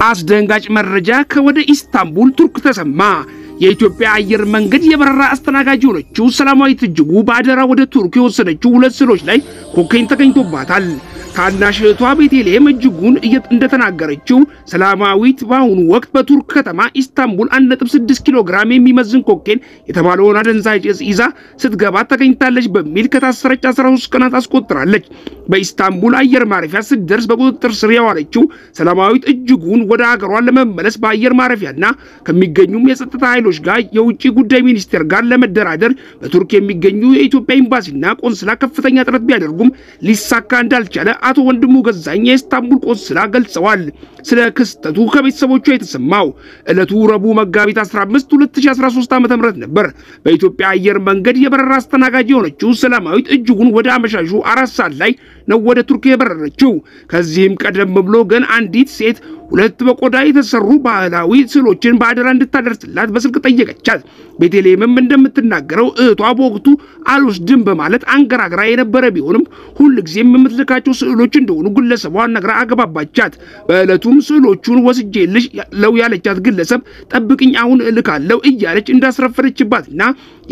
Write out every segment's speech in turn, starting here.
አስደንጋጭ መረጃ ከወደ ኢስታንቡል ቱርክ ተሰማ። የኢትዮጵያ አየር መንገድ የበረራ አስተናጋጅ የሆነችው ሰላማዊት እጅጉ በአደራ ወደ ቱርክ የወሰደችው ሁለት ስዕሎች ላይ ኮኬን ተገኝቶባታል። ታናሽ እህቷ ቤተልሔም እጅጉን እንደተናገረችው ሰላማዊት በአሁኑ ወቅት በቱርክ ከተማ ኢስታንቡል 1.6 ኪሎ ግራም የሚመዝን ኮኬን የተባለውን አደንዛዥ እጽ ይዛ ስትገባ ተገኝታለች በሚል ከታሰረች 13 ቀናት አስቆጥራለች። በኢስታንቡል አየር ማረፊያ ስትደርስ በቁጥጥር ስር የዋለችው ሰላማዊት እጅጉን ወደ ሀገሯን ለመመለስ በአየር ማረፊያና ከሚገኙም የጸጥታ ኃይሎች ጋር የውጭ ጉዳይ ሚኒስቴር ጋር ለመደራደር በቱርክ የሚገኙ የኢትዮጵያ ኤምባሲና ቆንስላ ከፍተኛ ጥረት ቢያደርጉም ሊሳካ እንዳልቻለ አቶ ወንድሙ ገዛኝ የኢስታንቡል ቆንስላ ገልጸዋል። ስለ ክስተቱ ከቤተሰቦቿ የተሰማው ዕለቱ ረቡዕ መጋቢት 15 2013 ዓ.ም ነበር። በኢትዮጵያ አየር መንገድ የበረራ አስተናጋጅ የሆነችው ሰላማዊት እጅጉን ወደ አመሻሹ አራት ሰዓት ላይ ነው ወደ ቱርክ የበረረችው። ከዚህም ቀደም ብሎ ግን አንዲት ሴት ሁለት በቆዳ የተሰሩ ባህላዊ ስዕሎችን በአደራ እንድታደርስላት በስልክ ጠየቀቻት። ቤተልሔምም እንደምትናገረው እህቷ በወቅቱ አልወስድም በማለት አንገራግራ የነበረ ቢሆንም ሁልጊዜም የምትልካቸው ስዕሎች እንደሆኑ ግለሰቧ ነግራ አገባባቻት። በዕለቱም ስዕሎቹን ወስጄልሽ ለው ያለቻት ግለሰብ ጠብቅኝ አሁን እልካለሁ እያለች እንዳስረፈረችባትና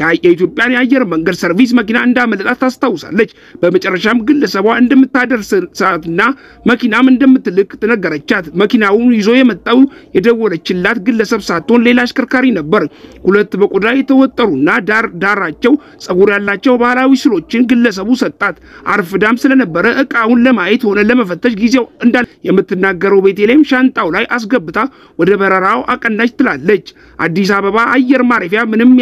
የኢትዮጵያን የአየር መንገድ ሰርቪስ መኪና እንዳመለጣት ታስታውሳለች። በመጨረሻም ግለሰቧ እንደምታደርስሳትና መኪናም እንደምትልክ ተነገረቻት። መኪናውን ይዞ የመጣው የደወለችላት ግለሰብ ሳትሆን ሌላ አሽከርካሪ ነበር። ሁለት በቆዳ የተወጠሩና ዳር ዳራቸው ጸጉር ያላቸው ባህላዊ ስዕሎችን ግለሰቡ ሰጣት። አርፍዳም ስለነበረ እቃውን ለማየት ሆነ ለመፈተሽ ጊዜው እንዳል የምትናገረው ቤተልሔም ሻንጣው ላይ አስገብታ ወደ በረራው አቀናች ትላለች። አዲስ አበባ አየር ማረፊያ ምንም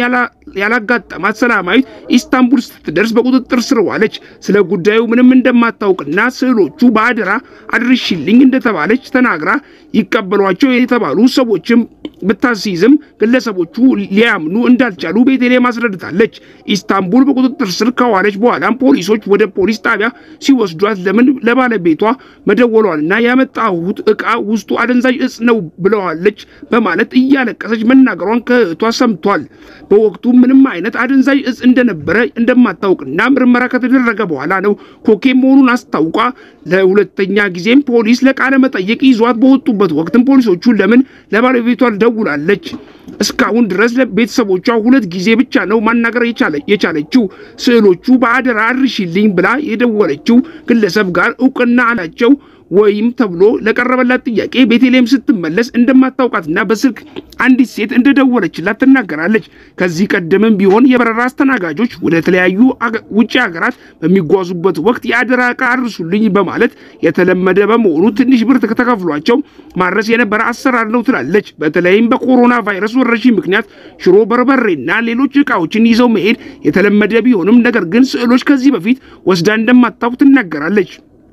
ያላጋጠማት ሰላማዊት ኢስታንቡል ስትደርስ በቁጥጥር ስር ዋለች። ስለ ጉዳዩ ምንም እንደማታውቅና ስዕሎቹ በአደራ አድርሽልኝ እንደተባለች ተናግራ ይቀበሏቸው የተባሉ ሰዎችም ብታስይዝም ግለሰቦቹ ሊያምኑ እንዳልቻሉ ቤተልሔም አስረድታለች። ኢስታንቡል በቁጥጥር ስር ከዋለች በኋላም ፖሊሶች ወደ ፖሊስ ጣቢያ ሲወስዷት ለምን ለባለቤቷ መደወሏንና ያመጣሁት ዕቃ ውስጡ አደንዛዥ እጽ ነው ብለዋለች በማለት እያለቀሰች መናገሯን ከእህቷ ሰምቷል። በወቅቱ ምንም አይነት አደንዛዥ እጽ እንደነበረ እንደማታውቅና ምርመራ ከተደረገ በኋላ ነው ኮኬን መሆኑን አስታውቋ ለሁለተኛ ጊዜም ፖሊስ ለቃለ መጠየቅ ይዟት በወጡበት ወቅትም ፖሊሶቹ ለምን ለባለቤቷ ደውላለች እስካሁን ድረስ ለቤተሰቦቿ ሁለት ጊዜ ብቻ ነው ማናገር የቻለችው። ስዕሎቹ በአደራ አድርሽልኝ ብላ የደወለችው ግለሰብ ጋር እውቅና አላቸው ወይም ተብሎ ለቀረበላት ጥያቄ ቤተልሔም ስትመለስ እንደማታውቃትና በስልክ አንዲት ሴት እንደደወለችላት ትናገራለች። ከዚህ ቀደምም ቢሆን የበረራ አስተናጋጆች ወደ ተለያዩ ውጭ ሀገራት በሚጓዙበት ወቅት የአደራ ዕቃ አድርሱልኝ በማለት የተለመደ በመሆኑ ትንሽ ብር ተከፍሏቸው ማድረስ የነበረ አሰራር ነው ትላለች። በተለይም በኮሮና ቫይረስ ወረርሽኝ ምክንያት ሽሮ፣ በርበሬና ሌሎች ዕቃዎችን ይዘው መሄድ የተለመደ ቢሆንም ነገር ግን ስዕሎች ከዚህ በፊት ወስዳ እንደማታውቅ ትናገራለች።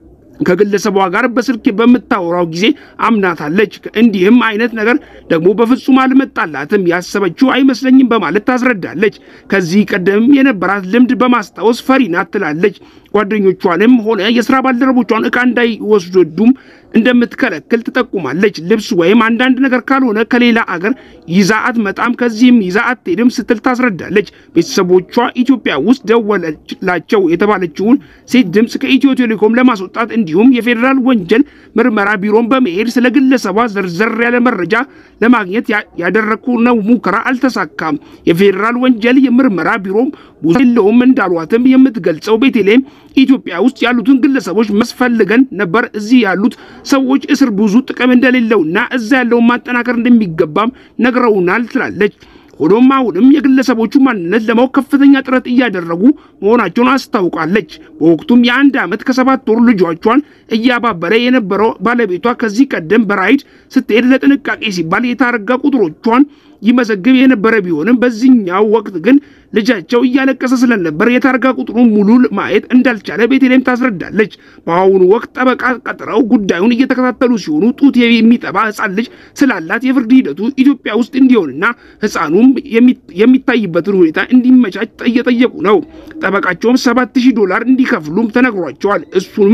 ከግለሰቧ ጋር በስልክ በምታወራው ጊዜ አምናታለች። እንዲህም አይነት ነገር ደግሞ በፍጹም አልመጣላትም፣ ያሰበችው አይመስለኝም በማለት ታስረዳለች። ከዚህ ቀደም የነበራት ልምድ በማስታወስ ፈሪ ናት ትላለች። ጓደኞቿንም ሆነ የስራ ባልደረቦቿን ዕቃ እንዳይወስዱም እንደምትከለክል ትጠቁማለች። ልብስ ወይም አንዳንድ ነገር ካልሆነ ከሌላ አገር ይዛ አትመጣም፣ ከዚህም ይዛ አትሄድም ስትል ታስረዳለች። ቤተሰቦቿ ኢትዮጵያ ውስጥ ደወለላቸው የተባለችውን ሴት ድምፅ ከኢትዮ ቴሌኮም ለማስወጣት እንዲሁም የፌዴራል ወንጀል ምርመራ ቢሮን በመሄድ ስለ ግለሰቧ ዘርዘር ያለ መረጃ ለማግኘት ያደረግነው ሙከራ አልተሳካም። የፌዴራል ወንጀል የምርመራ ቢሮም ብዙ የለውም እንዳሏትም የምትገልጸው ቤተልሔም ኢትዮጵያ ውስጥ ያሉትን ግለሰቦች መስፈልገን ነበር። እዚህ ያሉት ሰዎች እስር ብዙ ጥቅም እንደሌለውና እዛ ያለውን ማጠናከር እንደሚገባም ነግረውናል ትላለች። ሆኖም አሁንም የግለሰቦቹ ማንነት ለማወቅ ከፍተኛ ጥረት እያደረጉ መሆናቸውን አስታውቃለች። በወቅቱም የአንድ ዓመት ከሰባት ወር ልጇቿን እያባበለ የነበረው ባለቤቷ ከዚህ ቀደም በራይድ ስትሄድ ለጥንቃቄ ሲባል የታርጋ ቁጥሮቿን ይመዘግብ የነበረ ቢሆንም በዚህኛው ወቅት ግን ልጃቸው እያለቀሰ ስለነበር የታርጋ ቁጥሩን ሙሉ ማየት እንዳልቻለ ቤተልሔም ታስረዳለች። በአሁኑ ወቅት ጠበቃ ቀጥረው ጉዳዩን እየተከታተሉ ሲሆኑ ጡት የሚጠባ ሕፃን ልጅ ስላላት የፍርድ ሂደቱ ኢትዮጵያ ውስጥ እንዲሆንና ሕፃኑም የሚታይበትን ሁኔታ እንዲመቻች እየጠየቁ ነው። ጠበቃቸውም ሰባት ሺህ ዶላር እንዲከፍሉም ተነግሯቸዋል። እሱንም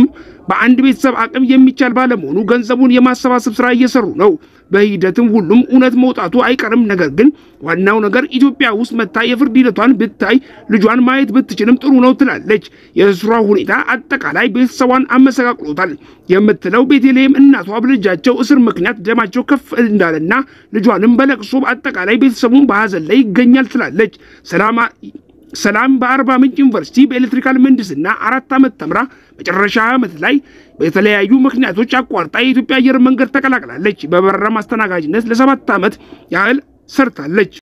በአንድ ቤተሰብ አቅም የሚቻል ባለመሆኑ ገንዘቡን የማሰባሰብ ስራ እየሰሩ ነው። በሂደትም ሁሉም እውነት መውጣቱ አይቀርም። ነገር ግን ዋናው ነገር ኢትዮጵያ ውስጥ መታ የፍርድ ሂደቷን ብታይ ልጇን ማየት ብትችልም ጥሩ ነው ትላለች። የእስሯ ሁኔታ አጠቃላይ ቤተሰቧን አመሰቃቅሎታል የምትለው ቤተልሔም እናቷ በልጃቸው እስር ምክንያት ደማቸው ከፍ እንዳለና ልጇንም በለቅሶ አጠቃላይ ቤተሰቡን በሀዘን ላይ ይገኛል ትላለች። ሰላም ሰላም በአርባ ምንጭ ዩኒቨርሲቲ በኤሌክትሪካል ምህንድስና አራት ዓመት ተምራ መጨረሻ ዓመት ላይ በተለያዩ ምክንያቶች አቋርጣ የኢትዮጵያ አየር መንገድ ተቀላቅላለች። በበረራ ማስተናጋጅነት ለሰባት ዓመት ያህል ሰርታለች።